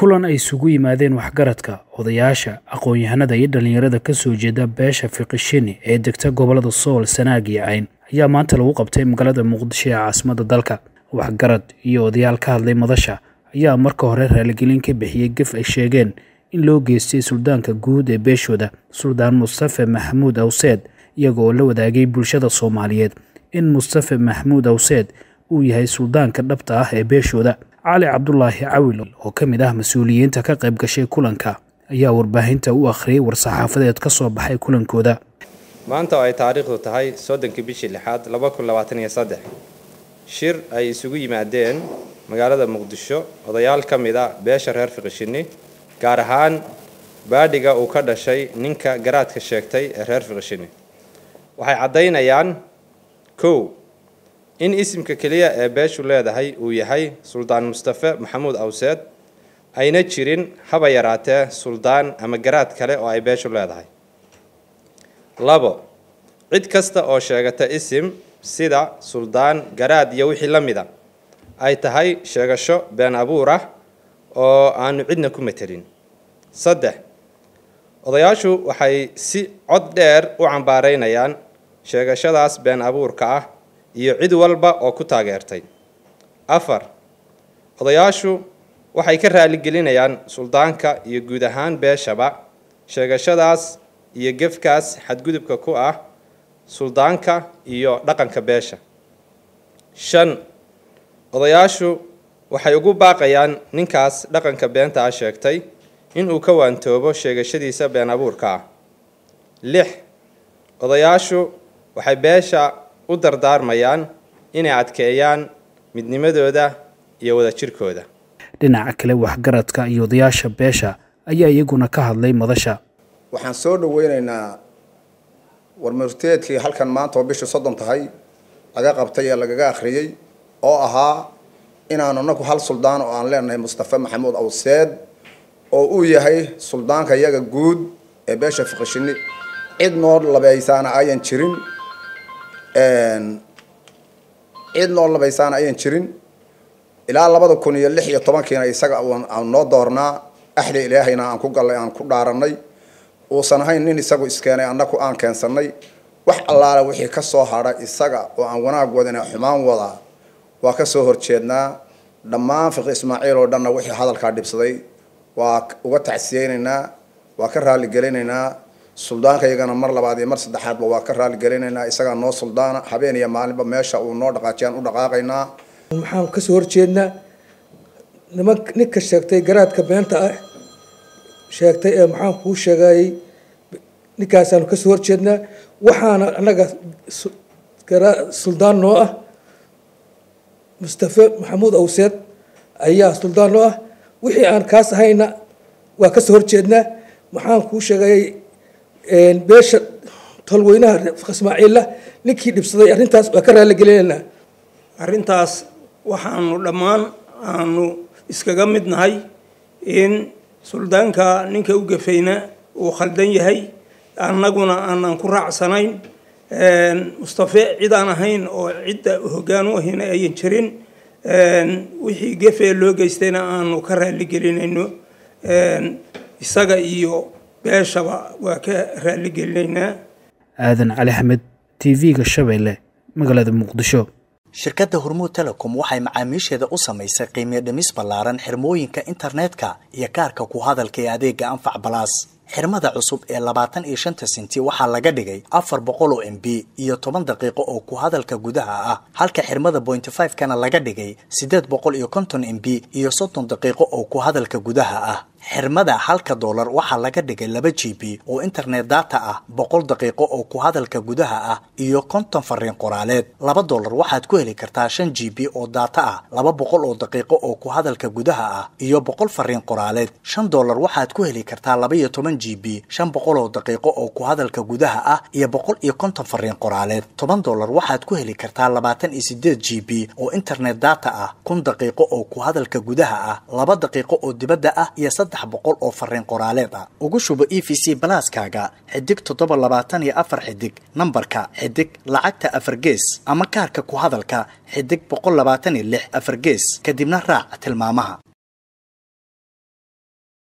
kulan ay isugu yimaadeen waxgaradka odayaasha aqoon-yahanada iyo dhallinyarada ka soo jeeda beesha fiqishini ee degta gobolada sool sanaag iyo cayn ayaa maanta lagu qabtay magaalada muqdisho ee caasimadda dalka waxgarad iyo odayaal ka hadlay madasha ayaa marka hore raaligelin ka bixiyey gef ay sheegeen in loo geystay suldaanka guud ee beeshooda suldaan mustafe maxamuud awseed iyaga oo la wadaagay bulshada soomaaliyeed in mustafe maxamuud awseed uu yahay suldaanka dhabta ah ee beeshooda cali cabdulaahi cawil oo ka mid ah mas-uuliyiinta ka qayb gashay kulanka ayaa warbaahinta u akhriyay war-saxaafadeed ka soo baxay kulankooda maanta oo ay taariikhdu tahay soddonkii bishii lixaad laba kun labaatan iyo saddex shir ay isugu yimaadeen magaalada muqdisho odayaal ka mid a beesha reer fiqishini gaar ahaan baadhiga uu ka dhashay ninka garaadka sheegtay ee reer fiqishini waxay caddaynayaan kow in isimka keliya ee beeshu leedahay uu yahay suldaan mustafe maxamuud awseed ayna jirin haba yaraatee suldaan ama garaad kale oo ay beeshu leedahay labo cid kasta oo sheegata isim sida suldaan garaad iyo wixii la mida ay tahay sheegasho been abuur ah oo aanu cidna ku matelin saddex odayaashu waxay si cod dheer u cambaaraynayaan sheegashadaas been abuurka ah iyo cid walba oo ku taageertay afar odayaashu waxay ka raaligelinayaan suldaanka iyo guud ahaan beeshaba sheegashadaas iyo gefkaas xadgudubka ku ah suldaanka iyo dhaqanka beesha shan odayaashu waxay ugu baaqayaan ninkaas dhaqanka beenta ah sheegtay inuu ka waantoobo sheegashadiisa been abuurka ah lix odayaashu waxay beesha u dardaarmayaan inay adkeeyaan midnimadooda iyo wadajirkooda dhinaca kale waxgaradka iyo odayaasha beesha ayaa iyaguna ka hadlay madasha waxaan soo dhaweynaynaa warmurteedkii halkan maanta oo bishu soddon tahay laga qabtay ee lagaga akhriyey oo ahaa inaanu anagu hal suldaan oo aan leenahay mustafe maxamuud awseed oo uu yahay suldaanka iyaga guud ee beesha fiqishini cid noo labaysaana ayan jirin cid noo labaysaana ayan jirin ilaa labada kun iyo lix iyo tobankiina isaga aan noo doornaa axda ilaahayna aan ku gallay aan ku dhaaranay uusan ahayn nin isagu iskeenay annaku aan keensanay wax allaale wixii ka soo hadha isaga oo aan wanaag wadana xumaan wadaa waa ka soo horjeednaa dhammaan fiqi ismaaciil oo dhanna wixii hadalkaa dhibsaday waa uga tacsiyeynaynaa waa ka raaligelinaynaa suldaanka iyagana mar labaad iyo mar saddexaadba waa ka raaligelinaynaa isagaa noo suldaana habeen iyo maalinba meesha uu noo dhaqaajiyaan u dhaqaaqaynaa maxaan kasoo horjeednaa niman ninka sheegtay garaadka beenta ah sheegtay ee maxaan kuu sheegayey ninkaasaanu kasoo horjeednaa waxaana annaga suldaan noo ah mustafe maxamuud awseed ayaa suldaan noo ah wixii aan kaas ahayna waa kasoo horjeednaa maxaan kuu sheegayey beesha tolweynaha ismaaciilla ninkii dhibsaday arrintaas waa ka raaligelinaynaa arrintaas waxaanu dhammaan aanu iskaga mid nahay in suldaanka ninka u gafayna uu khaldan yahay annaguna aanan ku raacsanayn mustafe cid aan ahayn oo cidda hoggaan u ahayna ayan jirin wixii gefee loo geystayna aanu ka raaligelinayno isaga iyo beeshaba waa ka raaligelinaynaa aadan cali axmed t v-ga shabeelle magaalada muqdisho shirkadda hormuud telecom waxay macaamiisheeda u samaysay qiimiyo dhimis ballaaran xirmooyinka internetka iyo kaarka ku hadalka ee adeega anfac balaas xirmada cusub ee labaatan iyo shanta senti waxaa laga dhigay afar boqol oo m b iyo toban daqiiqo oo ku hadalka gudaha ah halka xirmada bointy five kana laga dhigay siddeed boqol iyo konton m b iyo soddon daqiiqo oo ku hadalka gudaha ah xirmada halka doolar waxaa laga dhigay laba g b oo internet data ah boqol daqiiqo oo ku hadalka gudaha ah iyo konton fariin qoraaleed laba doolar waxaad ku heli kartaa shan g b oo data ah laba boqol oo daqiiqo oo ku hadalka gudaha ah iyo boqol fariin qoraaleed shan doolar waxaad ku heli kartaa laba iyo toban g b shan boqol oo daqiiqo oo ku hadalka gudaha ah iyo boqol iyo konton fariin qoraaleed toban doolar waxaad ku heli kartaa labaatan iyo sideed g b oo internet data ah kun daqiiqo oo ku hadalka gudaha ah laba daqiiqo oo dibadda ah iyo saddex boqol oo fariin qoraaleed ah ugu shubo e v c balaaskaaga xidig toddoba labaatan iyo afar xidig nambarka xidig lacagta afar gees ama kaarka ku hadalka xidig boqol labaatan iyo lix afar gees kadibna raac tilmaamaha